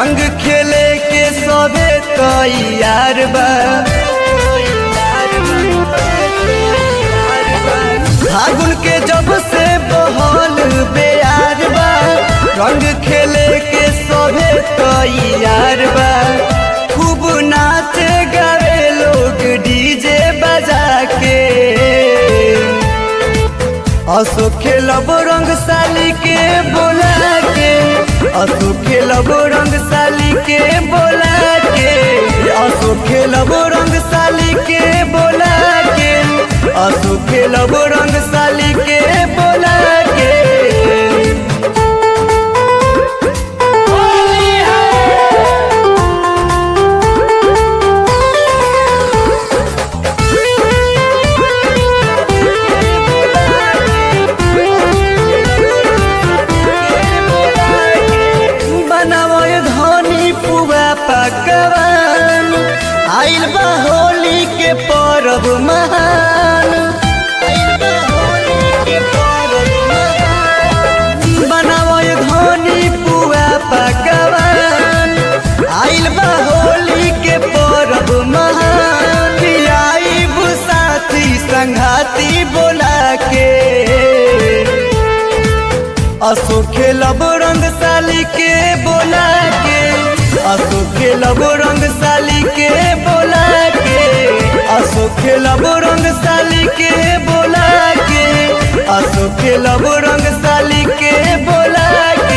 रंग खेले के सबे तैयार बा फागुन के जब से बहल बेयार बा रंग खेले के सबे तैयार बा खूब नाचे गावे लोग डीजे बजा के असो खेलब रंग साली के बोला के असो खेलब रंग साली के बोला के असो खेलब रंग साली के बोला के असो खेलब रंग साली के बोला के बनावय धनी पुआ पकवान आइल बा होली के परब महान आइल बा होली के परब महान। बनावय धनी पुआ पकवान आइल बा होली के परब महान आइब साथी संघाती बोला के असो खेलब रंग साली के बोला के असो खेलब रंग साली के बोला के असो खेलब रंग साली के बोला के असो खेलब रंग साली के बोला के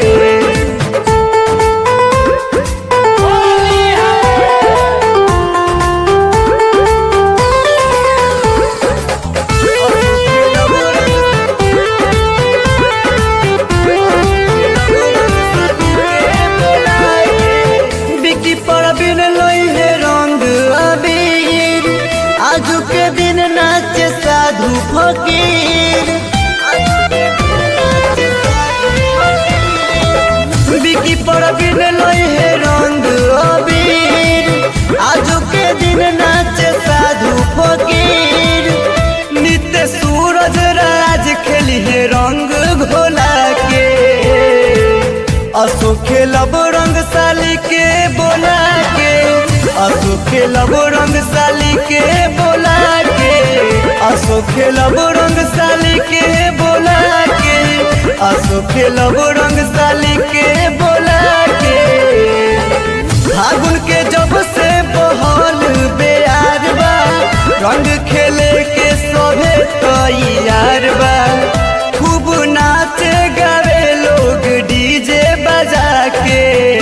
बिकी पर बिन लोहे रंग अबीर आजू के दिन नाचे साधु फकीर बिकी पर बिन लोहे रंग अबीर आजू के दिन नाचे साधु फकीर नित्य सूरज राज खेली है रंग घोला के असो खेलब रंग साली के बोला के असो खेलब रंग साली के बोला के असो खेलब रंग साली के बोला के असो खेलब रंग साली के बोला के फागुन के जब से बहल बेयार बा रंग खेले के सभे तैयार बा खूब नाचे गावे लोग डीजे बजा के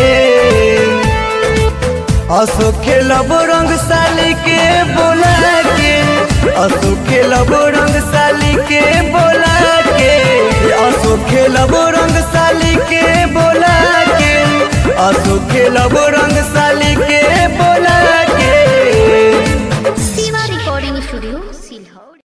असो खेलब रंग साली के बोला के असो खेलब रंग साली के बोला के असो खेलब रंग साली के बोला के असो खेलब रंग साली